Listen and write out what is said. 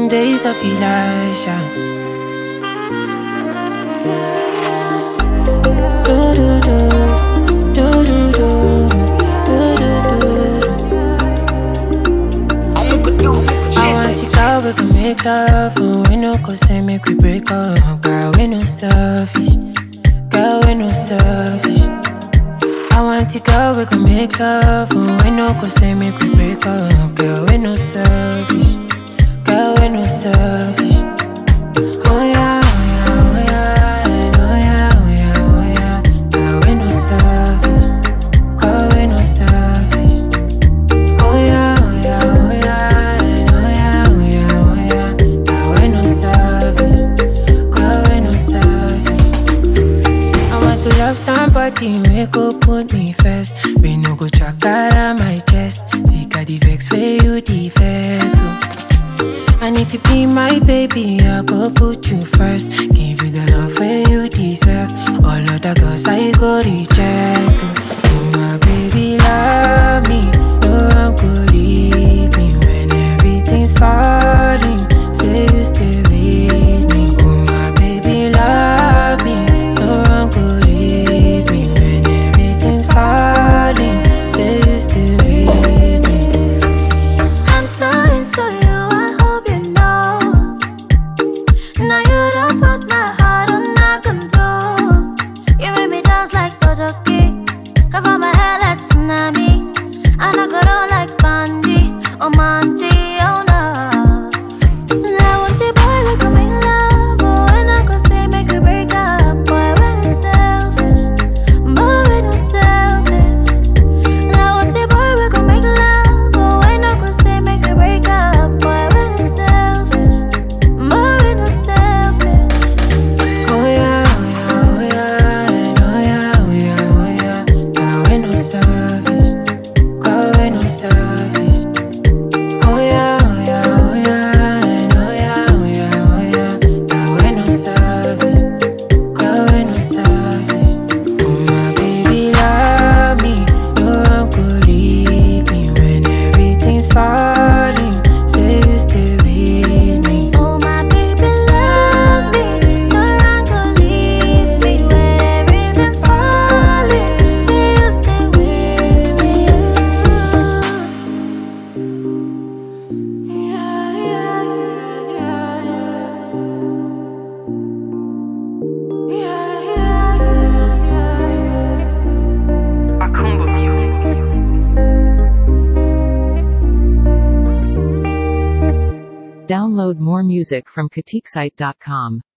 days of Elisha. Do do do, do do do, do do do. I want to go, we can make love, but we no go say make we break up. Girl, we no selfish, girl, we no selfish. I want to go, we can make love, but we no go say make we break up. Girl, we no selfish, girl, we no selfish. Oh yeah, oh yeah, oh yeah, oh yeah, oh yeah, oh yeah. Girl, we no selfish, girl, we no selfish. Oh yeah, oh yeah, oh yeah, and oh yeah, oh yeah, oh yeah. Girl, we no selfish, girl, we no selfish. I want to love somebody, we go put me first. We no go track out my chest. Sick of the vex where you defect. So. And if you be my baby, I go put you first. Give you the love where you deserve. All of the girls I go reject. Oh, Oh, my baby, love me. No one could leave me when everything's falling. Say you stay with me. Oh, my baby, love me. No one could leave me when everything's falling. Say you stay with me. I'm so into you, I hope you know. Now you don't put my heart under control. You make me dance like Todoki, cover my hair like tsunami, and I go down like Bandy or Monty, oh no. I want a boy we can make love, but when I go say make we break up, boy when it's selfish, boy when it's selfish. I want a boy we can make love, but when I go say make we break up, boy when it's selfish, boy when it's selfish. Oh yeah, oh yeah, oh yeah, and oh yeah, oh yeah, oh yeah. Girl, we no selfish, girl, we no selfish. Oh yeah, oh yeah, oh yeah, and oh yeah, oh yeah, oh yeah. Girl, we no selfish, girl, we no selfish. Oh my baby, love me, no one could leave me when everything's falling. Say you stay with me. Oh my baby, love me. No one can leave me when everything's falling. Say you stay with me. Akumba Music. Download more music from KatikSite.com.